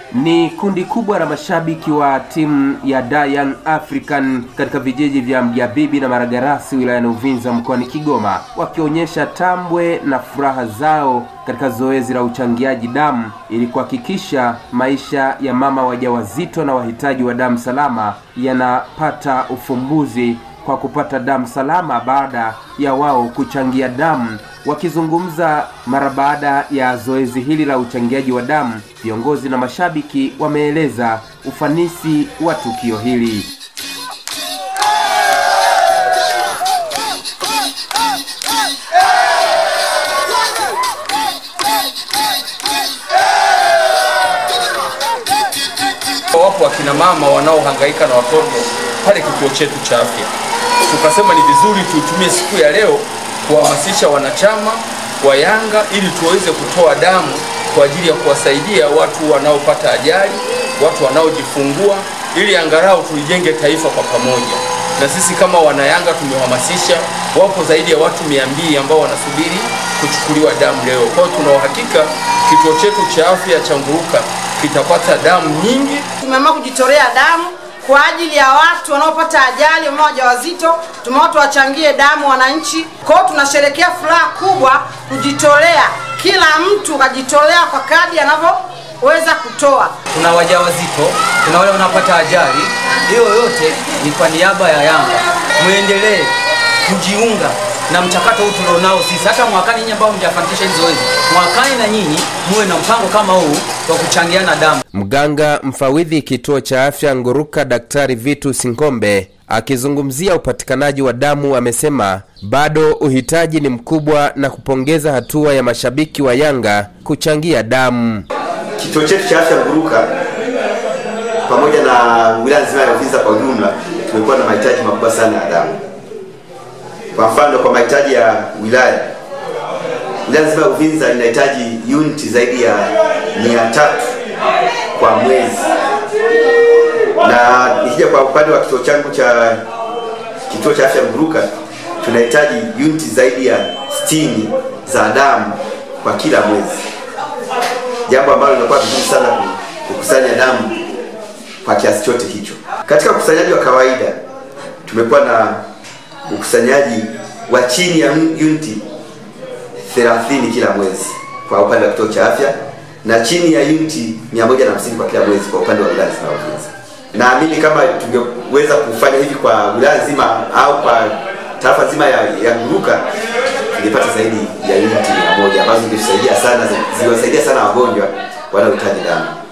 Ni kundi kubwa la mashabiki wa timu ya Da Young African katika vijiji vya Mjabibi na Maragarasi wilayani Uvinza mkoani Kigoma, wakionyesha tambwe na furaha zao katika zoezi la uchangiaji damu ili kuhakikisha maisha ya mama wajawazito na wahitaji wa damu salama yanapata ufumbuzi kwa kupata damu salama baada ya wao kuchangia damu. Wakizungumza mara baada ya zoezi hili la uchangiaji wa damu, viongozi na mashabiki wameeleza ufanisi wa tukio hili. Wapo wakina mama wanaohangaika na watoto pale kituo chetu cha afya. Tukasema ni vizuri tuitumie siku ya leo kuhamasisha wanachama wa Yanga ili tuweze kutoa damu kwa ajili ya kuwasaidia watu wanaopata ajali, watu wanaojifungua, ili angalau tulijenge taifa kwa pamoja. Na sisi kama wanayanga tumehamasisha, wapo zaidi ya watu mia mbili ambao wanasubiri kuchukuliwa damu leo. Kwa hiyo tuna uhakika kituo chetu cha afya cha Nguruka kitapata damu nyingi. Tumeamua kujitolea damu kwa ajili ya watu wanaopata ajali, wamama wajawazito. Tumeona tuwachangie damu wananchi. Kwa hiyo tunasherekea furaha kubwa kujitolea, kila mtu kajitolea kwa kadi anavyoweza kutoa. Tuna wajawazito, tuna wale wanapata ajali. Hiyo yote ni kwa niaba ya Yanga. Muendelee kujiunga na mchakato huu tulionao sisi. Hata mwakani nyinyi ambao mjafanikisha hizo zoezi, mwakani na nyinyi muwe na mpango kama huu wa kuchangiana damu. Mganga mfawidhi kituo cha afya Nguruka, Daktari Vitu Singombe akizungumzia upatikanaji wa damu amesema bado uhitaji ni mkubwa na kupongeza hatua ya mashabiki wa Yanga kuchangia damu. Kituo chetu cha afya Nguruka pamoja na wilaya nzima ya Uvinza kwa ujumla tumekuwa na mahitaji makubwa sana ya damu. Kwa mfano, kwa mahitaji ya wilaya, wilaya nzima ya Uvinza inahitaji uniti zaidi ya mia tatu kwa mwezi, na nikija kwa upande wa kituo changu cha kituo cha afya Nguruka tunahitaji uniti zaidi ya 60 za damu kwa kila mwezi, jambo ambalo linakuwa vizuri sana kukusanya damu kwa kiasi chote hicho. Katika ukusanyaji wa kawaida tumekuwa na ukusanyaji wa chini ya uniti 30 kila mwezi kwa upande wa kituo cha afya na chini ya uniti 150 kwa kila mwezi kwa upande wa wilaya nzima ya Uvinza. Naamini kama tungeweza kufanya hivi kwa wilaya nzima au kwa tarafa nzima ya, ya Nguruka tungepata zaidi ya uniti 100 ambazo zingesaidia sana, ziliwasaidia sana wagonjwa wanaohitaji damu.